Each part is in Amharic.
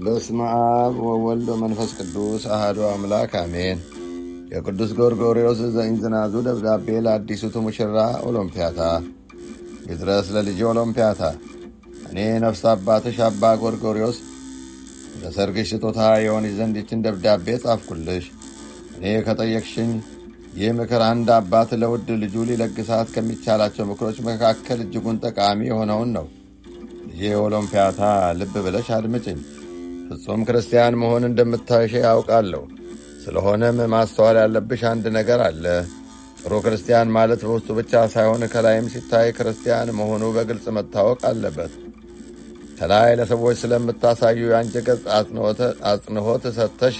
በስመ አብ ወወልድ ወመንፈስ ቅዱስ አህዶ አምላክ አሜን። የቅዱስ ጎርጎርዮስ ዘእንዝናዙ ደብዳቤ ለአዲሱቱ ሙሽራ ኦሎምፒያታ ይድረስ ለልጅ ኦሎምፒያታ። እኔ ነፍስ አባትሽ አባ ጎርጎርዮስ ለሰርግሽ ስጦታ የሆንሽ ዘንድ ይችን ደብዳቤ ጻፍኩልሽ። እኔ ከጠየቅሽኝ ይህ ምክር አንድ አባት ለውድ ልጁ ሊለግሳት ከሚቻላቸው ምክሮች መካከል እጅጉን ጠቃሚ የሆነውን ነው። ልጄ ኦሎምፒያታ ልብ ብለሽ አድምጭኝ። ፍጹም ክርስቲያን መሆን እንደምታይሽ ያውቃለሁ። ስለሆነም ማስተዋል ያለብሽ አንድ ነገር አለ። ጥሩ ክርስቲያን ማለት በውስጡ ብቻ ሳይሆን ከላይም ሲታይ ክርስቲያን መሆኑ በግልጽ መታወቅ አለበት። ከላይ ለሰዎች ስለምታሳዩ የአንቺ ገጽ አጽንዖት ሰጥተሽ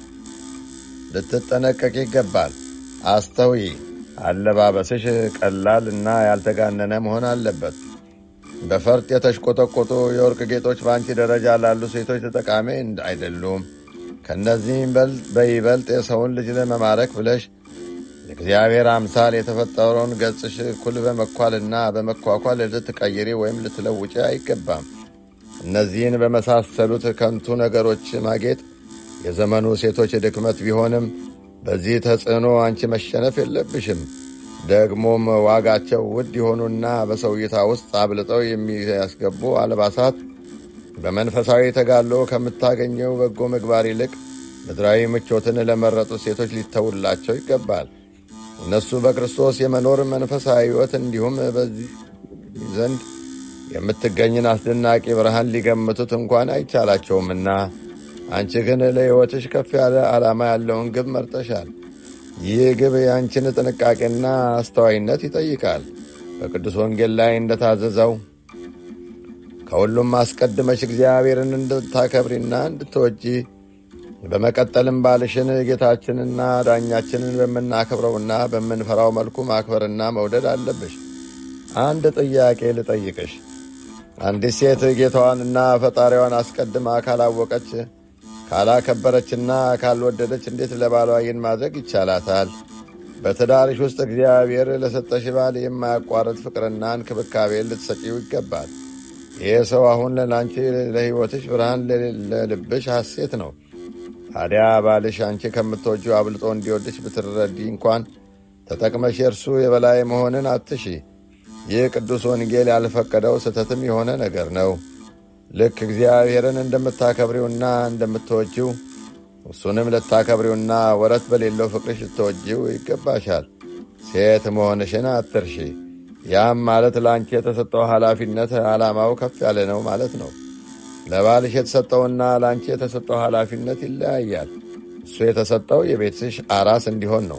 ልትጠነቀቅ ይገባል። አስተውይ። አለባበስሽ ቀላል እና ያልተጋነነ መሆን አለበት። በፈርጥ የተሽቆጠቆጡ የወርቅ ጌጦች በአንቺ ደረጃ ላሉ ሴቶች ተጠቃሚ አይደሉም። ከእነዚህም በይበልጥ የሰውን ልጅ ለመማረክ ብለሽ የእግዚአብሔር አምሳል የተፈጠረውን ገጽሽ እኩል በመኳልና በመኳኳል ልትቀይሪ ወይም ልትለውጪ አይገባም። እነዚህን በመሳሰሉት ከንቱ ነገሮች ማጌጥ የዘመኑ ሴቶች ድክመት ቢሆንም በዚህ ተጽዕኖ አንቺ መሸነፍ የለብሽም። ደግሞም ዋጋቸው ውድ የሆኑና በሰው እይታ ውስጥ አብልጠው የሚያስገቡ አልባሳት በመንፈሳዊ ተጋድሎ ከምታገኘው በጎ ምግባር ይልቅ ምድራዊ ምቾትን ለመረጡ ሴቶች ሊተውላቸው ይገባል። እነሱ በክርስቶስ የመኖር መንፈሳዊ ሕይወት እንዲሁም በዚህ ዘንድ የምትገኝን አስደናቂ ብርሃን ሊገምቱት እንኳን አይቻላቸውምና አንቺ ግን ለሕይወትሽ ከፍ ያለ ዓላማ ያለውን ግብ መርጠሻል። ይህ ግብ የአንቺን ጥንቃቄና አስተዋይነት ይጠይቃል። በቅዱስ ወንጌል ላይ እንደታዘዘው ከሁሉም አስቀድመሽ እግዚአብሔርን እንድታከብሪና እንድትወጂ በመቀጠልም ባልሽን ጌታችንና ዳኛችንን በምናከብረውና በምንፈራው መልኩ ማክበርና መውደድ አለብሽ። አንድ ጥያቄ ልጠይቅሽ። አንዲት ሴት ጌታዋንና ፈጣሪዋን አስቀድማ ካላወቀች ካላከበረችና ካልወደደች እንዴት ለባሏ ይህን ማድረግ ይቻላታል? በትዳርሽ ውስጥ እግዚአብሔር ለሰጠሽ ባል የማያቋርጥ ፍቅርና እንክብካቤ ልትሰጪው ይገባል። ይህ ሰው አሁን ለአንቺ ለሕይወትሽ ብርሃን፣ ለልብሽ ሐሴት ነው። ታዲያ ባልሽ አንቺ ከምትወጂው አብልጦ እንዲወድሽ ብትረዲ እንኳን ተጠቅመሽ የእርሱ የበላይ መሆንን አትሺ። ይህ ቅዱስ ወንጌል ያልፈቀደው ስህተትም የሆነ ነገር ነው። ልክ እግዚአብሔርን እንደምታከብሪውና እንደምትወጂው እሱንም ልታከብሪውና ወረት በሌለው ፍቅርሽ ልትወጂው ይገባሻል። ሴት መሆንሽን አትርሺ። ያም ማለት ለአንቺ የተሰጠው ኃላፊነት ዓላማው ከፍ ያለ ነው ማለት ነው። ለባልሽ የተሰጠውና ለአንቺ የተሰጠው ኃላፊነት ይለያያል። እሱ የተሰጠው የቤትሽ አራስ እንዲሆን ነው።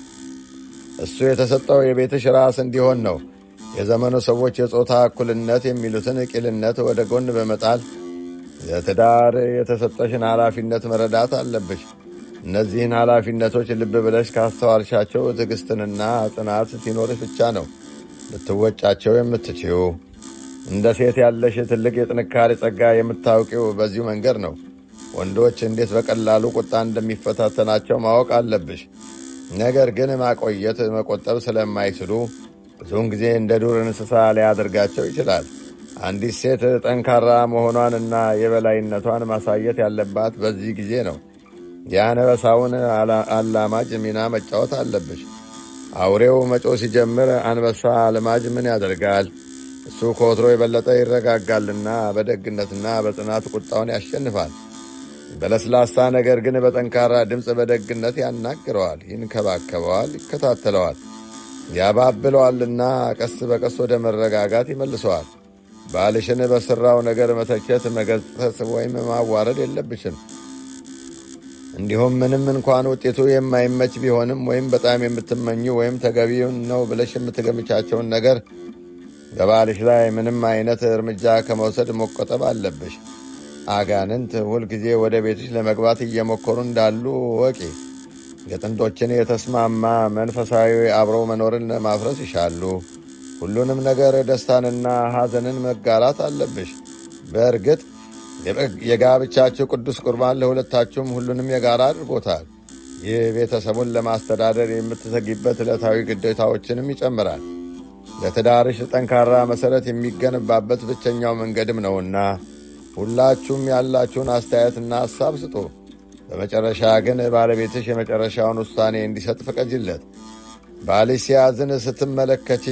እሱ የተሰጠው የቤትሽ ራስ እንዲሆን ነው። የዘመኑ ሰዎች የጾታ እኩልነት የሚሉትን ቂልነት ወደ ጎን በመጣል ለትዳር የተሰጠሽን ኃላፊነት መረዳት አለብሽ። እነዚህን ኃላፊነቶች ልብ ብለሽ ካስተዋልሻቸው ትዕግስትንና ጽናት ሲኖርሽ ብቻ ነው ልትወጫቸው የምትችው። እንደ ሴት ያለሽ ትልቅ የጥንካሬ ጸጋ የምታውቂው በዚሁ መንገድ ነው። ወንዶች እንዴት በቀላሉ ቁጣ እንደሚፈታተናቸው ማወቅ አለብሽ። ነገር ግን ማቆየት፣ መቆጠብ ስለማይችሉ ብዙውን ጊዜ እንደ ዱር እንስሳ ሊያደርጋቸው ይችላል። አንዲት ሴት ጠንካራ መሆኗንና የበላይነቷን ማሳየት ያለባት በዚህ ጊዜ ነው። የአንበሳውን አላማጅ ሚና መጫወት አለብሽ። አውሬው መጮ ሲጀምር አንበሳ አልማጅ ምን ያደርጋል? እሱ ከወትሮ የበለጠ ይረጋጋልና በደግነትና በጽናት ቁጣውን ያሸንፋል። በለስላሳ ነገር ግን በጠንካራ ድምፅ በደግነት ያናግረዋል፣ ይንከባከበዋል፣ ይከታተለዋል ያባብለዋልና ቀስ በቀስ ወደ መረጋጋት ይመልሰዋል። ባልሽን በሥራው ነገር መተቸት፣ መገሰጽ ወይም ማዋረድ የለብሽም። እንዲሁም ምንም እንኳን ውጤቱ የማይመች ቢሆንም ወይም በጣም የምትመኙ ወይም ተገቢውን ነው ብለሽ የምትገምቻቸውን ነገር በባልሽ ላይ ምንም አይነት እርምጃ ከመውሰድ መቆጠብ አለብሽ። አጋንንት ሁልጊዜ ወደ ቤትሽ ለመግባት እየሞከሩ እንዳሉ ወቂ። የጥንዶችን የተስማማ መንፈሳዊ አብረው መኖርን ማፍረስ ይሻሉ። ሁሉንም ነገር ደስታንና ሐዘንን መጋራት አለብሽ። በእርግጥ የጋብቻችሁ ቅዱስ ቁርባን ለሁለታችሁም ሁሉንም የጋራ አድርጎታል። ይህ ቤተሰቡን ለማስተዳደር የምትተጊበት ዕለታዊ ግዴታዎችንም ይጨምራል። ለትዳርሽ ጠንካራ መሠረት የሚገነባበት ብቸኛው መንገድም ነውና ሁላችሁም ያላችሁን አስተያየትና ሐሳብ ስጡ። በመጨረሻ ግን ባለቤትሽ የመጨረሻውን ውሳኔ እንዲሰጥ ፍቀጅለት። ባልሽ ሲያዝን ስትመለከቺ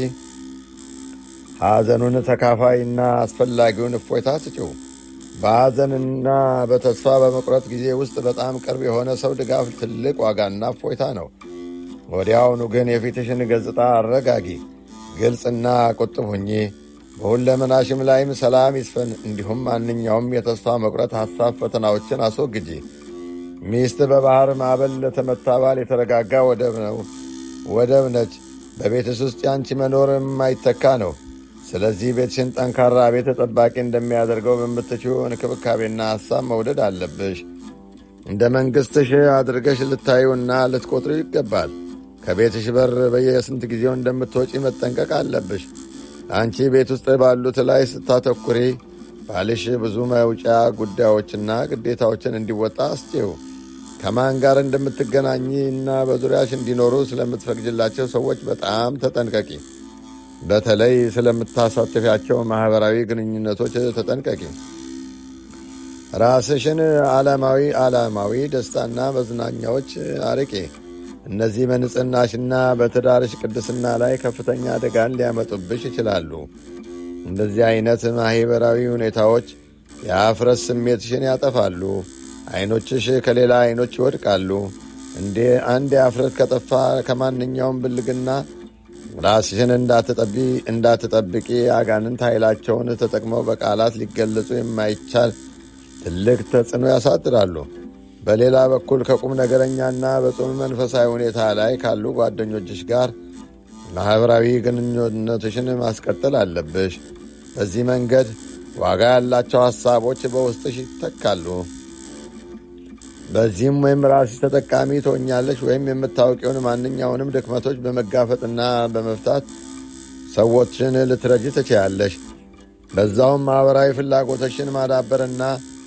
ሐዘኑን ተካፋይና አስፈላጊውን እፎይታ ስጪው። በሐዘንና በተስፋ በመቁረጥ ጊዜ ውስጥ በጣም ቅርብ የሆነ ሰው ድጋፍ ትልቅ ዋጋና እፎይታ ነው። ወዲያውኑ ግን የፊትሽን ገጽታ አረጋጊ፣ ግልጽና ቁጥብ ሁኚ። በሁለመናሽም ላይም ሰላም ይስፈን። እንዲሁም ማንኛውም የተስፋ መቁረጥ ሐሳብ ፈተናዎችን አስወግጂ። ሚስት በባሕር ማዕበል ለተመታ ባል የተረጋጋ ወደብ ነው ወደብ ነች። በቤትስ ውስጥ ያንቺ መኖር የማይተካ ነው። ስለዚህ ቤትሽን ጠንካራ ቤት ጠባቂ እንደሚያደርገው በምትችው እንክብካቤና ሐሳብ መውደድ አለብሽ። እንደ መንግሥትሽ አድርገሽ ልታዩና ልትቆጥሩ ይገባል። ከቤትሽ በር በየስንት ጊዜው እንደምትወጪ መጠንቀቅ አለብሽ። አንቺ ቤት ውስጥ ባሉት ላይ ስታተኩሪ ባልሽ ብዙ መውጫ ጉዳዮችና ግዴታዎችን እንዲወጣ አስጪው። ከማን ጋር እንደምትገናኝ እና በዙሪያሽ እንዲኖሩ ስለምትፈቅጅላቸው ሰዎች በጣም ተጠንቀቂ። በተለይ ስለምታሳትፊያቸው ማኅበራዊ ግንኙነቶች ተጠንቀቂ። ራስሽን ዓለማዊ ዓላማዊ ደስታና መዝናኛዎች አርቄ። እነዚህ በንጽሕናሽና በትዳርሽ ቅድስና ላይ ከፍተኛ አደጋን ሊያመጡብሽ ይችላሉ። እንደዚህ ዐይነት ማኅበራዊ ሁኔታዎች የአፍረት ስሜትሽን ያጠፋሉ። ዐይኖችሽ ከሌላ ዐይኖች ይወድቃሉ። እንዴ አንድ የአፍረት ከጠፋ ከማንኛውም ብልግና ራስሽን እንዳትጠብቂ አጋንንት ኃይላቸውን ተጠቅመው በቃላት ሊገለጹ የማይቻል ትልቅ ተጽዕኖ ያሳድራሉ። በሌላ በኩል ከቁም ነገረኛና በጽኑ መንፈሳዊ ሁኔታ ላይ ካሉ ጓደኞችሽ ጋር ማኅበራዊ ግንኙነትሽን ማስቀጠል አለብሽ። በዚህ መንገድ ዋጋ ያላቸው ሐሳቦች በውስጥሽ ይተካሉ። በዚህም ወይም ራስሽ ተጠቃሚ ትሆኛለሽ ወይም የምታውቂውን ማንኛውንም ድክመቶች በመጋፈጥና በመፍታት ሰዎችን ልትረጅ ትችያለሽ። በዛውም ማኅበራዊ ፍላጎቶችን ማዳበርና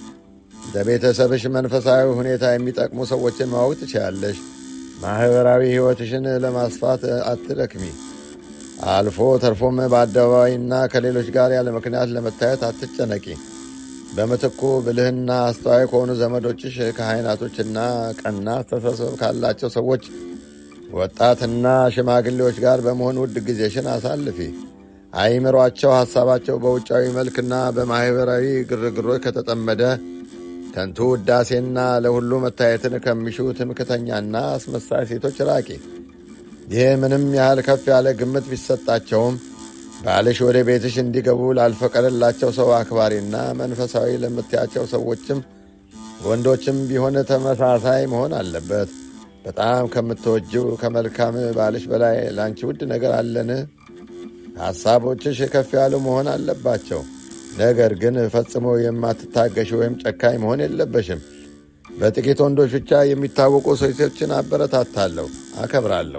ለቤተሰብሽ መንፈሳዊ ሁኔታ የሚጠቅሙ ሰዎችን ማወቅ ትችያለሽ። ማኅበራዊ ሕይወትሽን ለማስፋት አትደክሚ። አልፎ ተርፎም በአደባባይና ከሌሎች ጋር ያለ ምክንያት ለመታየት አትጨነቂ። በምትኩ ብልህና አስተዋይ ከሆኑ ዘመዶችሽ፣ ካህናቶችና ቀና አስተሳሰብ ካላቸው ሰዎች፣ ወጣትና ሽማግሌዎች ጋር በመሆን ውድ ጊዜሽን አሳልፊ። አይምሯቸው ሐሳባቸው በውጫዊ መልክና በማኅበራዊ ግርግሮች ከተጠመደ ከንቱ ውዳሴና ለሁሉ መታየትን ከሚሹ ትምክተኛና አስመሳይ ሴቶች ራቂ። ይህ ምንም ያህል ከፍ ያለ ግምት ቢሰጣቸውም ባልሽ ወደ ቤትሽ እንዲገቡ ላልፈቀደላቸው ሰው አክባሪና መንፈሳዊ ለምትያቸው ሰዎችም ወንዶችም ቢሆን ተመሳሳይ መሆን አለበት። በጣም ከምትወጂው ከመልካም ባልሽ በላይ ለአንቺ ውድ ነገር አለን? ሐሳቦችሽ ከፍ ያሉ መሆን አለባቸው። ነገር ግን ፈጽሞ የማትታገሽ ወይም ጨካኝ መሆን የለበሽም። በጥቂት ወንዶች ብቻ የሚታወቁ ሴቶችን አበረታታለሁ፣ አከብራለሁ።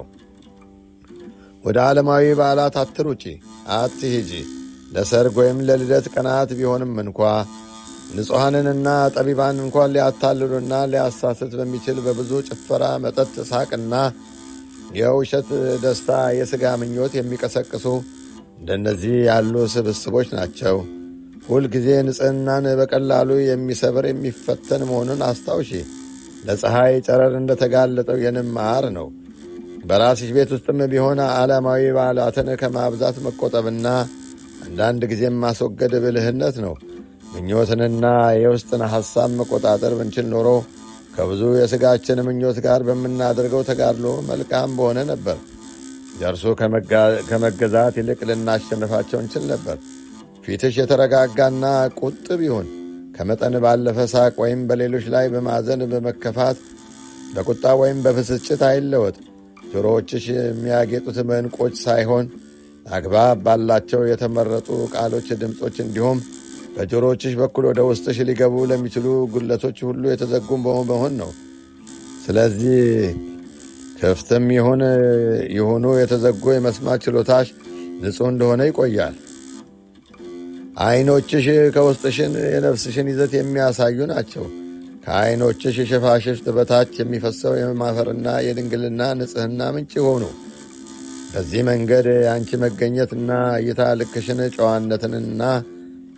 ወደ ዓለማዊ በዓላት አትሩጪ፣ አትሂጂ። ለሰርግ ወይም ለልደት ቀናት ቢሆንም እንኳ ንጹሐንንና ጠቢባን እንኳን ሊያታልሉና ሊያሳስት በሚችል በብዙ ጭፈራ፣ መጠጥ፣ ሳቅና የውሸት ደስታ የሥጋ ምኞት የሚቀሰቅሱ እንደነዚህ ያሉ ስብስቦች ናቸው። ሁልጊዜ ንጽሕናን በቀላሉ የሚሰብር የሚፈተን መሆኑን አስታውሺ። ለፀሐይ ጨረር እንደተጋለጠው የንብ ማር ነው። በራስሽ ቤት ውስጥም ቢሆን ዓለማዊ በዓላትን ከማብዛት መቆጠብና አንዳንድ ጊዜም ማስወገድ ብልህነት ነው። ምኞትንና የውስጥን ሐሳብ መቆጣጠር ብንችል ኖሮ ከብዙ የሥጋችን ምኞት ጋር በምናደርገው ተጋድሎ መልካም በሆነ ነበር። ደርሶ ከመገዛት ይልቅ ልናሸንፋቸው እንችል ነበር። ፊትሽ የተረጋጋና ቁጥብ ይሁን። ከመጠን ባለፈ ሳቅ ወይም በሌሎች ላይ በማዘን በመከፋት በቁጣ ወይም በብስጭት አይለወጥ። ጆሮዎችሽ የሚያጌጡት በዕንቆች ሳይሆን አግባብ ባላቸው የተመረጡ ቃሎች፣ ድምፆች እንዲሁም በጆሮዎችሽ በኩል ወደ ውስጥሽ ሊገቡ ለሚችሉ ጉለቶች ሁሉ የተዘጉም በመሆን ነው። ስለዚህ ክፍትም ይሁን የሆኑ የተዘጉ የመስማት ችሎታሽ ንጹሕ እንደሆነ ይቆያል። ዐይኖችሽ ከውስጥሽን የነፍስሽን ይዘት የሚያሳዩ ናቸው። ከዐይኖችሽ ሽፋሽፍት በታች የሚፈሰው የማፈርና የድንግልና ንጽሕና ምንጭ ሆኑ። በዚህ መንገድ የአንቺ መገኘትና እይታ ልክሽን ጨዋነትንና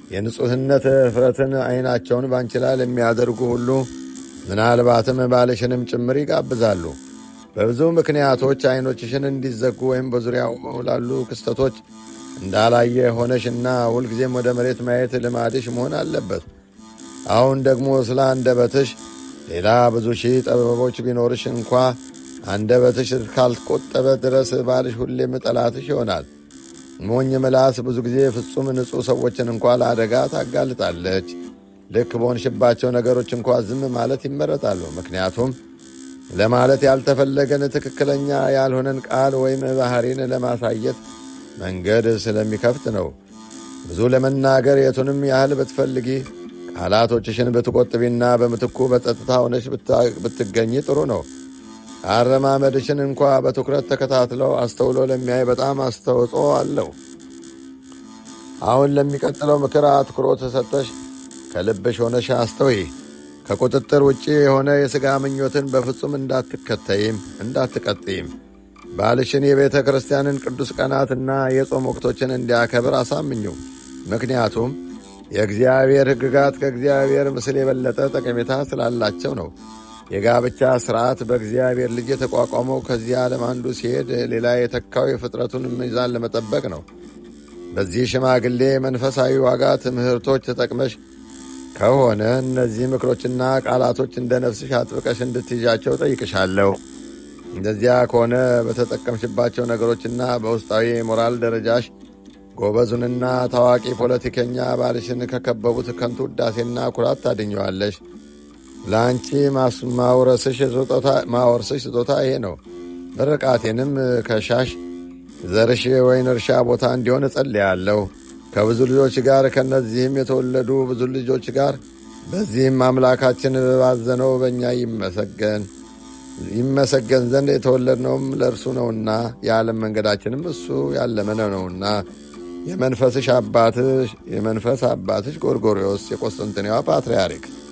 የንጹሕነት እፍረትን ዐይናቸውን ባንቺ ላይ ለሚያደርጉ ሁሉ ምናልባትም ባልሽንም ጭምር ይጋብዛሉ። በብዙ ምክንያቶች ዐይኖችሽን እንዲዘጉ ወይም በዙሪያው ላሉ ክስተቶች እንዳላየ ሆነሽና ሁልጊዜም ወደ መሬት ማየት ልማድሽ መሆን አለበት። አሁን ደግሞ ስለ አንደበትሽ ሌላ ብዙ ሺህ ጥበቦች ቢኖርሽ እንኳ አንደበትሽ ካልቆጠበ ድረስ ባልሽ ሁሌም ጠላትሽ ይሆናል። ሞኝ ምላስ ብዙ ጊዜ ፍጹም ንጹሕ ሰዎችን እንኳ ለአደጋ ታጋልጣለች። ልክ በሆንሽባቸው ነገሮች እንኳ ዝም ማለት ይመረጣሉ። ምክንያቱም ለማለት ያልተፈለገን ትክክለኛ ያልሆነን ቃል ወይም ባሕሪን ለማሳየት መንገድ ስለሚከፍት ነው። ብዙ ለመናገር የቱንም ያህል ብትፈልጊ ቃላቶችሽን ብትቆጥቢና በምትኩ በጸጥታ ሆነሽ ብትገኝ ጥሩ ነው። አረማመድሽን እንኳ በትኩረት ተከታትለው አስተውሎ ለሚያይ በጣም አስተዋጽኦ አለው። አሁን ለሚቀጥለው ምክር አትኩሮት ሰጠሽ ከልብሽ ሆነሽ አስተውይ። ከቁጥጥር ውጭ የሆነ የሥጋ ምኞትን በፍጹም እንዳትከተይም እንዳትቀጥይም። ባልሽን የቤተ ክርስቲያንን ቅዱስ ቀናትና የጾም ወቅቶችን እንዲያከብር አሳምኙ። ምክንያቱም የእግዚአብሔር ሕግጋት ከእግዚአብሔር ምስል የበለጠ ጠቀሜታ ስላላቸው ነው። የጋብቻ ሥርዓት በእግዚአብሔር ልጅ የተቋቋመው ከዚህ ዓለም አንዱ ሲሄድ ሌላ የተካው የፍጥረቱን ሚዛን ለመጠበቅ ነው። በዚህ ሽማግሌ መንፈሳዊ ዋጋ ትምህርቶች ተጠቅመሽ ከሆነ እነዚህ ምክሮችና ቃላቶች እንደ ነፍስሽ አጥብቀሽ እንድትይዣቸው ጠይቅሻለሁ። እንደዚያ ከሆነ በተጠቀምሽባቸው ነገሮችና በውስጣዊ የሞራል ደረጃሽ ጎበዙንና ታዋቂ ፖለቲከኛ ባልሽን ከከበቡት ከንቱ ውዳሴና ኩራት ታድኘዋለሽ። ለአንቺ ማወርስሽ ስጦታ ይሄ ነው። ምርቃቴንም ከሻሽ ዘርሽ ወይን እርሻ ቦታ እንዲሆን እጸልያለሁ ከብዙ ልጆች ጋር ከእነዚህም የተወለዱ ብዙ ልጆች ጋር በዚህም አምላካችን ባዘነው በእኛ ይመሰገን ይመሰገን ዘንድ የተወለድነውም ለእርሱ ነውና የዓለም መንገዳችንም እሱ ያለመነ ነውና የመንፈስሽ አባትሽ የመንፈስ አባትሽ ጎርጎርዮስ የቆስጠንጥኔዋ ፓትርያርክ